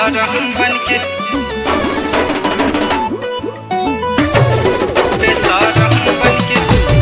बेसरम बनके बेसरम बनके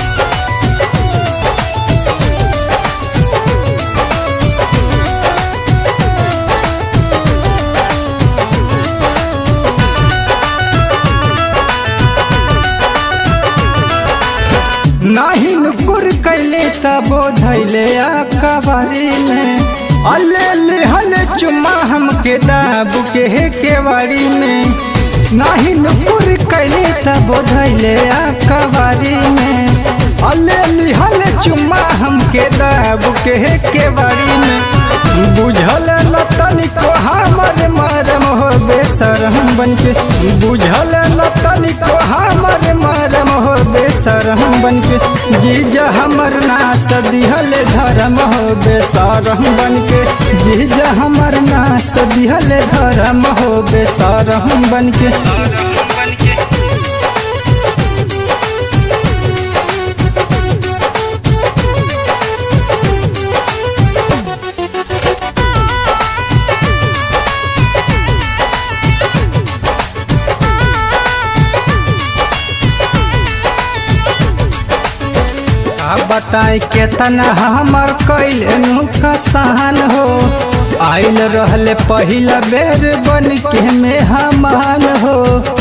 नाही नुकुर कैले तबो धैले अकबरी में अल्ले ले हले चुम्मा हमके दाबू के हे केवाड़ी में नाही नुकुर कैले तबो धैले अकबरी में अल्ले ले हले चुम्मा हमके दाबू के हे केवाड़ी में बुझल न तनिको हमर मरम हो बेसरम बनके बुझल न तनिको हमर मरम हो बेसरम बनके जीजा हमर नास दिहल धर्म हो बेसरम बनके जीजा हमर नास दिहल धर्म हो बेसरम बनके बेसरम बनके आ बताए केतना हमर कैल नुकसान हो आइल रहले पहिला बेर बन के मेहमान हो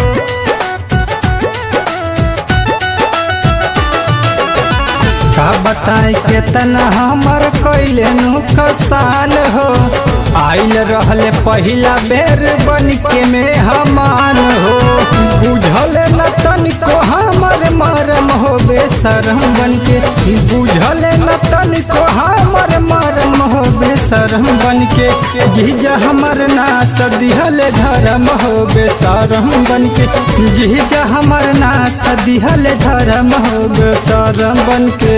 का बताए केतना हमर कैल नुकसान हो आइल रहले पहिला बेर बन के मेहमान हो बुझल न तनिको हमर मरम हो बेसरम बनके बुझल न तनिको हमर मरम हो बेसरम बनके जीजा हमर नास दिहल धर्म हो बेसरम बनके जीजा हमर नास दिहल धर्म हो बेसरम बनके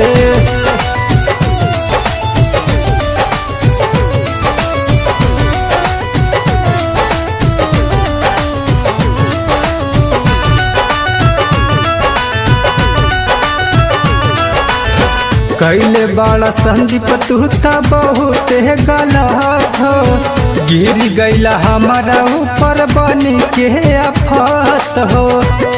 कैले बड़ा संदीप तू त बहुत गलत हो गिर गईला हमारा ऊपर बन के आफत हो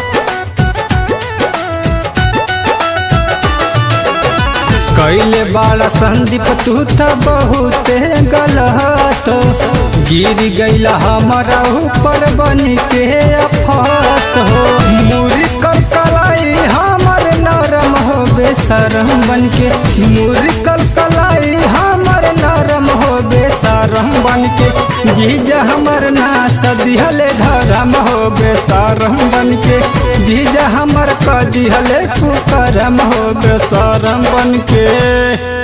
कैले बड़ा संदीप तू त बहुत गलत हो गिर गईला हमारा ऊपर बन के आफत हो मुरी कल कलाई हमर नरम हो बेसरम बनके मुरी कल कलाई हमर नरम हो बेसरम बनके जीजा हमर नास दिहले धरम हो बेसरम बनके जीजा हमर क दिहले कुकरम हो बेसरम बनके